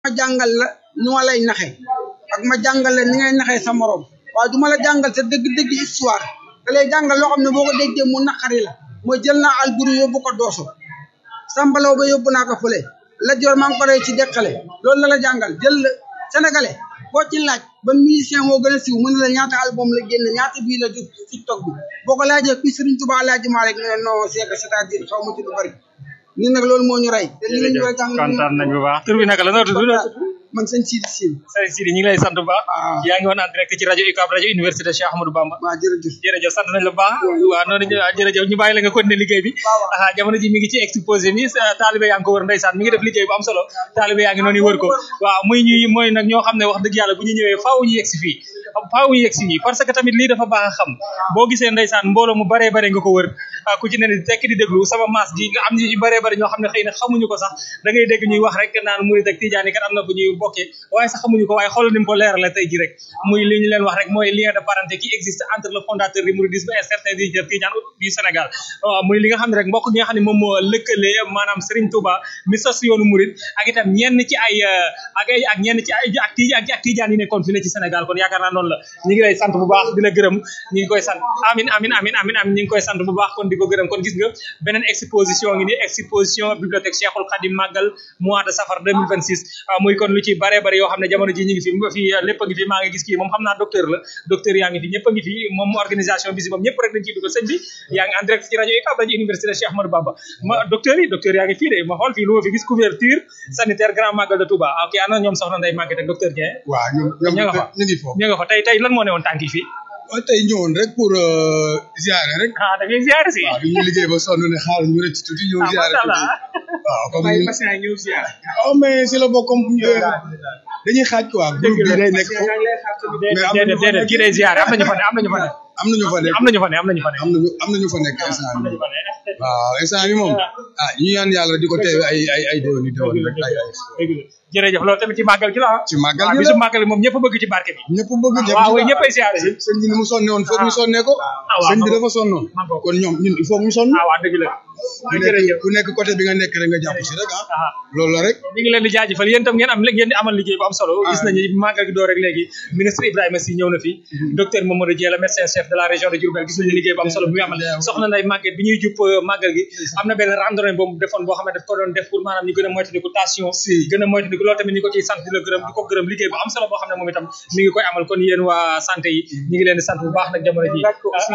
ma jàngal la nu ma lay naxe ak ma jàngal la ni ngay naxee sa morom waaye du ma la jàngal sa dëgg-dëgg histoire da lay jàngal loo xam ne boo ko déggee mu naqari la mooy jël naa alburi yóbbu ko dooso sambalaw ba yóbbu naa ko fële la joor maa ngi ko rey ci deqale loolu la la jàngal jël sénégalais boo ci laaj ban musicien moo gën a siiw mu ne la ñaata album la génn ñaata bii la jot tiktok bi boo ko laajee kuy Serigne Touba Alaaji Maalik ne non c'est que c'est-à-dire xaw ma ci lu bari ñun nag loolu moo ñu rey te li ñu war a jàng kontaan nañ bu baax tur bi naka la noo tudd man sëñ Sidi Sine sëñ Sidi ñu ngi lay sant bu baax waaw yaa ngi woon en direct ci rajo UCAB rajo université Cheikh Ahmadou Bamba waaw jërëjëf jërëjëf sant nañ la bu baax waaw noonu ñu jërëjëf ñu bàyyi la nga continuer liggéey bi ah jamono ji mi ngi ci exposé mi taalibe yaa ngi ko wër ndeysaan mi ngi def liggéey bu am solo taalibe yaa ngi noonu wër ko waaw muy ñuy mooy nag ñoo xam ne wax dëgg yàlla bu ñu ñëwee faaw ñu yegsi fii faaw ñu yegsi fii parce que tamit lii dafa baax a xam boo gisee ndeysaan mbooloo mu baree bare nga ko wër ku ci ne ni tekk di déglu sama maas gi nga am ñu baree bare ñoo xam ne xëy na xamuñu ko sax da ngay dégg ñuy wax rek naan murid ak tijaan yi kat am na bu ñuy bokkee waaye sax xamuñu ko waaye xool ni mu ko leerale tey ji rek muy li ñu leen wax rek mooy lien de parenté qui existe entre le fondateur du mouridisme et certains dirigeants tijaan du Sénégal waaw muy li nga xam ne rek mbokk gi nga xam ne moom moo lëkkale maanaam Serigne Touba mi sos yoonu murid ak itam ñenn ci ay ak ay ak ñenn ci ay ak tijaan ak tijaan yi nekkoon fi ne ci Sénégal kon yaakaar naa noonu la ñu ngi lay sant bu baax di la gërëm ñu ngi koy sant amin amin amin amin amin ñu ngi koy sant bu baax kon di ko gërëm kon gis nga beneen exposition ngi ni exposition bibliothèque Cheikhul Khadim Magal mois de safar 2026 muy kon lu ci bare bare yoo xam ne jamono ji ñu ngi fi fi lépp a ngi fi maa ngi gis kii moom xam naa docteur la docteur yaa ngi fi ñëpp a ngi fi moom organisation bi si moom ñëpp rek dañ ciy dugal sëñ bi yaa ngi en direct ci rajo UCAB rajo université Cheikh Ahmadou Bamba ma docteur yi docteur yaa ngi fii de ma xool fii lu ma fi gis couverture sanitaire grand magal de Touba ok ana ñoom soxna Ndeye Maguette ak docteur Dieng waaw ñoom ñoom ña nga fa ñu ngi foofu ñu nga fa tey tey lan moo ne woon tànk yi fii waaw tey ñëwoon rek pour ziare rek ah da ngay ziare si waaw bi ñu liggéey ba sonn ne xaar ñu rëcc tuuti ñëw ziare macha allah tuuti waaw comme ay ñu patient ñëw ziare oh mais si la bokk comme dañuy xaaj quoi groupe bi day nekk foofu mais am na déedéet déedéet kii day ziare am nañu fa ne am nañu fa ne am nañu fa nekk am nañu fa ne am nañu fa ne am nañu am nañu fa nekk instant am bi nañu fa ne waaw instant bi moom ah ñu ñaan yàlla di ko teewe ay ay ay déwén i déwén rek ay ay dëgg la jërëjëf loolu tamit ci màggal gi la ah ci màggal waaw gi bisu la màggal gi moom ñëpp bëgg ci barke bi ñëpp bëgg ñëpp waaw oui ñëpp ay ziare si sëñ bi ni mu sonne woon foog ñu sonnee ko waaw sëñ bi dafa sonnoon ma ngoog. kon ñoom ñun il faut ñu sonn ah waaw dëgg la ku nekk ku nekk côté bi nga nekk rek nga jàpp si rek ah ah loolu la rek ñu ngi leen di jaajëfal yéen tam ngeen am ngeen di amal liggéey bu am solo gis nañu màggal gi door rek léegi ministre Ibrahima Sy ñëw na fi docteur Mamadou Dieng le médecin chef de la région de Diourbel gis nañu liggéey bu am solo bi muy amal soxna Ndeye Maguette bi ñuy jupp màggal gi am na benn randonnée boobu defoon boo xam ne daf ko doon def pour maanaam ñu gën a moytandiku tension Si. gën a moytandiku loolu tamit ñu ko ciy sant di la gërëm di ko gërëm liggéey bu am solo boo xam ne moom itam mi ngi koy amal kon yéen waa santé yi ñu ngi leen di sant bu baax nag jamono ji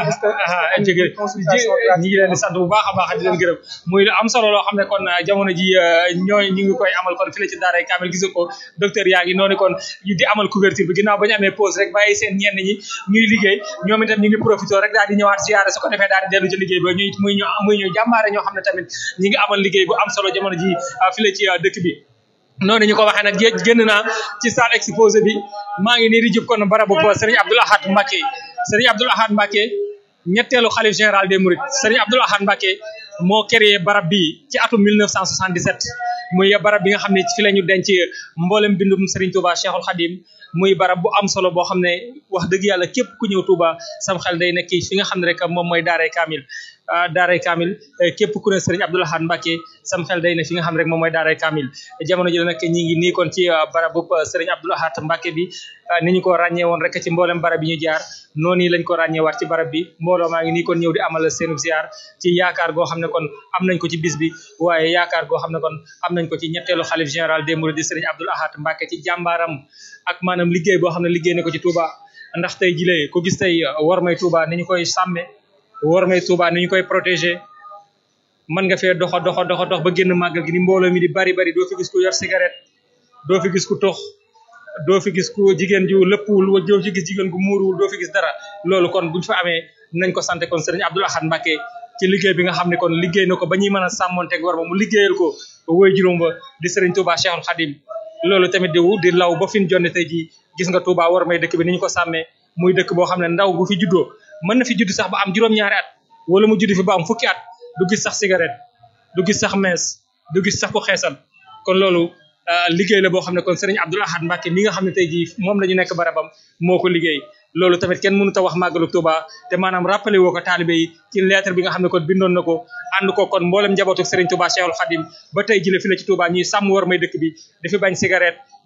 ah jégé ñi ngi leen di sant bu baax a baax di leen gërëm muy lu am solo loo xam ne kon jamono ji ñooy ñu ngi koy amal kon fi la ci daaray Kamil gis nga ko docteur yaa ngi noonu kon di amal couverture bi ginnaaw ba ñu amee pause rek bàyyi seen ñenn ñi ñuy liggéey ñoom itam ñu ngi profité rek daal di ñëwaat ziyaare su ko defee daal di dellu ci liggéey ba ñuy muy ñu muy ñu jàmbaare ñoo xam ne tamit ñi ngi amal liggéey bu am solo jamono ji fi la ci dëkk bi noonu ñu ko waxee nag géej génn naa ci salle exposé bi maa ngi nii di jub kon barabu ko Serigne Abdoul Ahad Mbacké Serigne Abdoul Ahad Mbacké ñetteelu xalif général des Mourides Serigne Abdoul Ahad Mbacké moo créé barab bi ci atum 1977 muy barab bi nga xam ne fi la ñu denc mboolem bindum Serigne Touba Cheikhul Khadim muy barab bu am solo boo xam ne wax dëgg yàlla képp ku ñëw Touba sam xel day nekk fi nga xam ne rek moom mooy Daaray Kamil Daaray Kamil képp ku ne Serigne Abdoul Ahad Mbacké sam xel day ne fi nga xam ne rek moom mooy Daaray Kamil jamono ji nag ñi ngi nii kon ci barabu Serigne Abdoul Ahad Mbacké bi ni ñu ko ràññee woon rek ci mboolem barab yi ñu jaar noonu lañ ko ràññee waat ci barab bi mbooloo maa ngi nii kon ñëw di amal seenu ziar ci yaakaar goo xam ne kon am nañ ko ci bis bi waaye yaakaar goo xam ne kon am nañ ko ci ñetteelu xalif général des Mourides Serigne Abdoul Ahad Mbacké ci jàmbaaram ak maanaam liggéey boo xam ne liggéey na ko ci Touba ndax tey jilee ko gis tey war may Touba ni ñu koy sàmme war may Touba ni ñu koy protéger mën nga fee doxa doxa doxa dox ba génn màggal gi ni mbooloo mi di bari bari doo fi gis ku yor cigarette doo fi gis ku tox doo fi gis ku jigéen ju lëppwul wa doo fi gis jigéen gu muuruwul doo fi gis dara loolu kon buñ fa amee nañ ko sant kon Serigne Abdoul Ahad Mbacké ci liggéey bi nga xam ne kon liggéey na ko ba ñuy mën a sàmmonteeg war ma mu liggéeyal ko woy juróom ba di Serigne Touba Cheikhul Khadim loolu tamit di di law ba fi ñu jonne tey jii gis nga Touba war may dëkk bi ni ñu ko sàmmee muy dëkk boo xam ne ndaw bu fi juddoo mën na fi judd sax ba am juróom-ñaari at wala mu judd fi ba am fukki at du gis sax cigarette du gis sax mees du gis sax ko xeesal kon loolu liggéey la boo xam ne kon Serigne Abdoul Ahad Mbacké mi nga xam ne tey jii moom la ñu nekk barabam moo ko liggéey loolu tamit kenn mënut a wax màggalu Touba te maanaam rappelé woo ko taalibe yi ci lettre bi nga xam ne kon bindoon na ko ànd ko kon mboolem njabootu Serigne Touba Cheikhul Khadim ba tey jile fi la ci Touba ñuy sàmm war may dëkk bi dafi bañ cigarette